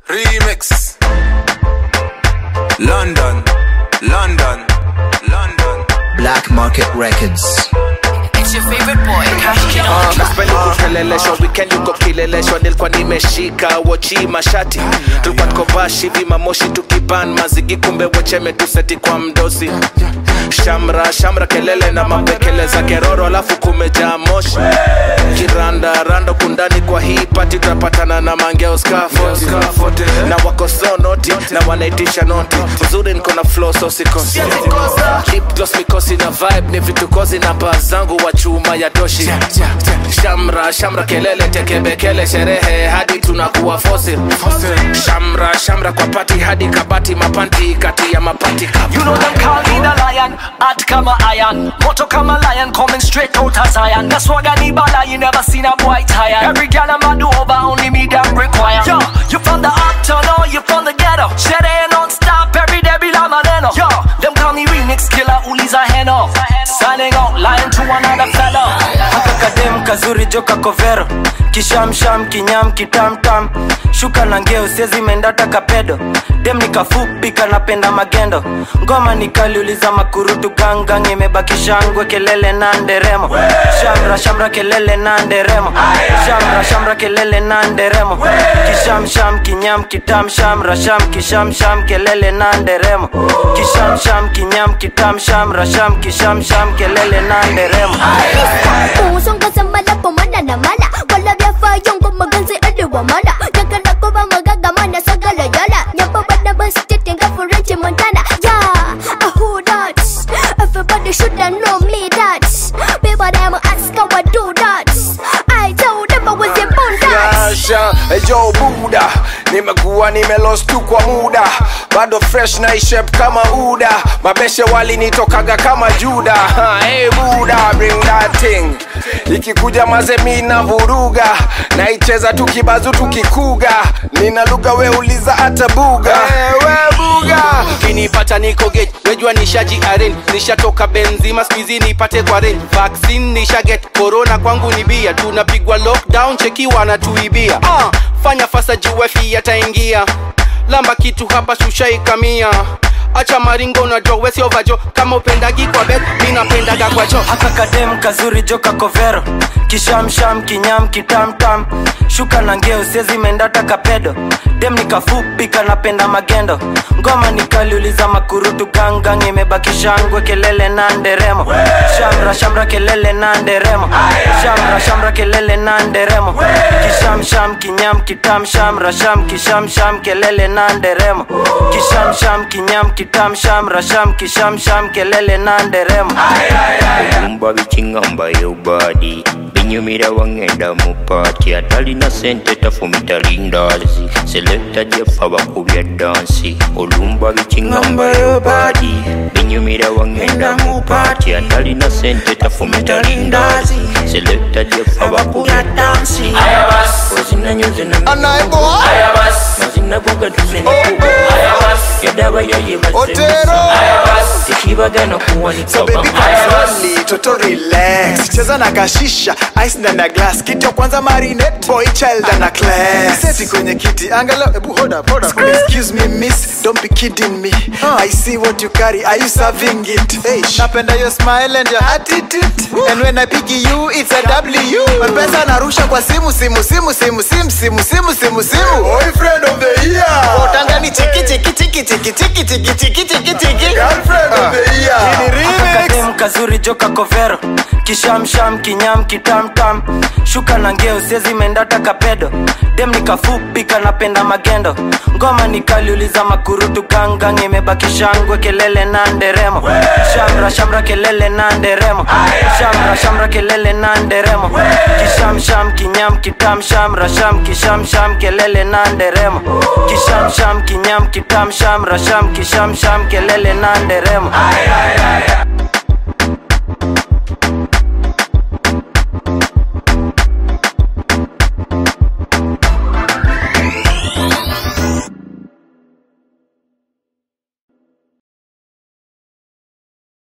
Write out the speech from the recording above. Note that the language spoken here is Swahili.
Remix. London, London, London. Black Market Records. It's your favorite boy, Cash Kid on track. Naspendi kukeleleshwa weekend yuko kileleshwa nilikuwa nimeshika wochi mashati tulikuwa tuko bashi vima moshi tukiban mazigi kumbe wecheme tuseti kwa mdosi shamra shamra kelele na mapekele za keroro alafu kumejaa moshi kiranda rando kundani kwa hii pati tutapatana na mangeo scaffold na wako so noti na wanaitisha noti uzuri niko na flow so sikosi lip gloss mikosi na vibe ni vitu kozi na baa zangu wa chuma ya doshi shamra shamra kelele tekebekele sherehe hadi tunakuwa fosil shamra shamra kwa pati hadi kabati mapanti kati ya mapati You know them call me the lion, hot kama iron Moto kama lion, coming straight out of Zion That's why I need bala, you never seen a boy tired Every girl I'm a do over, only me them require Yo, you from the uptown or you from the ghetto Shit ain't non-stop, every day be like Maneno Yo, them call me remix killer, uliza heno Signing out, lying to another fellow haka kadem kazuri joka kovero kishamsham kinyam kitamtam shuka na ngeo sezi mendata kapedo dem nikafupi kanapenda magendo ngoma nikaliuliza makurutu gangang imebakishangwe kelele na nderemo shamra shamra kelele na nderemo shamra shamra kelele na nderemo kishamsham kinyam kitam shamra sham kishamsham kelele na nderemo kishamsham kinyam kitam shamra sham kishamsham kelele na nderemo Usong kasama na pumana na mala Wala vyafa yung kumagansi aliwa mala Nagkala ko ba magagamana sa galayala Nyapa ba na ba stitinga for Reggie Montana Yeah, uh, who that? Everybody should have known me that People them ask how I do that I told them I was in that Asha, ejo buda nimekuwa nimelost tu kwa muda bado fresh na ishep kama uda mabeshe walinitokaga kama juda Ha, hey buda bring that thing ikikuja mazemi na vuruga naicheza tukibazu tukikuga nina lugha we uliza hata buga hey, we buga kinipata niko gate wejua nishaji aren nishatoka benzima skuizi nipate kwa ren vaccine nishaget corona kwangu ni bia tunapigwa lockdown cheki wanatuibia uh, fanya fasa juwefi yataingia lamba kitu hapa sushaikamia acha maringo unajua wesiovajo kama upendagi kwa bet minapendaga kwa cho haka kadem kazuri joka kovero kishamsham kinyam kitamtam shuka na ngeo sezi mendata kapedo dem nikafupi kanapenda magendo ngoma nikaliuliza makurutu gangang imebakishangwe kelele na nderemo shamra shamra kelele na nderemo shamra shamra kelele na nderemo kishamsham kinyam kitam shamra sham kishamsham kelele na nderemo kishamsham kinyam kitam shamra sham kishamsham kelele na nderemo olumba bikingamba yobadi binyumira wangenda mu paati atalina sente tafumita lindazi selekta jefa bakubya dansi olumba bikingamba yobadi binyumira wangenda mu paati atalina sente tafumita lindazi selekta jefa bakubya dansi ozinanyoze mazinagogatuzeniku yadabayoye tekibagana So baby control toto relax cheza na kashisha ice na na glass kiti ya kwanza marinate boy child na class seti kwenye kiti angalau ebu hold up hold up excuse me miss don't be kidding me i see what you carry are you serving it hey napenda your smile and your attitude and when i pick you it's a w pesa narusha kwa simu simu simu simu simu simu simu simu simu boyfriend of the year utangani chiki chiki chiki chiki chiki chiki chiki chiki chiki girlfriend of the year ni remix kadem kazuri joka kovero kishamsham kinyam kitamtam shuka na ngeo sezi mendata kapedo dem nikafupi kanapenda magendo ngoma nikaliuliza makurutu gangang imebakishangwe kelele na nderemo shamra shamra kelele na nderemo shamra shamra kelele na nderemo kishamsham kinyam kitam shamra sham kishamsham kelele na nderemo kishamsham kinyam kitam shamra sham kishamsham kelele na nderemo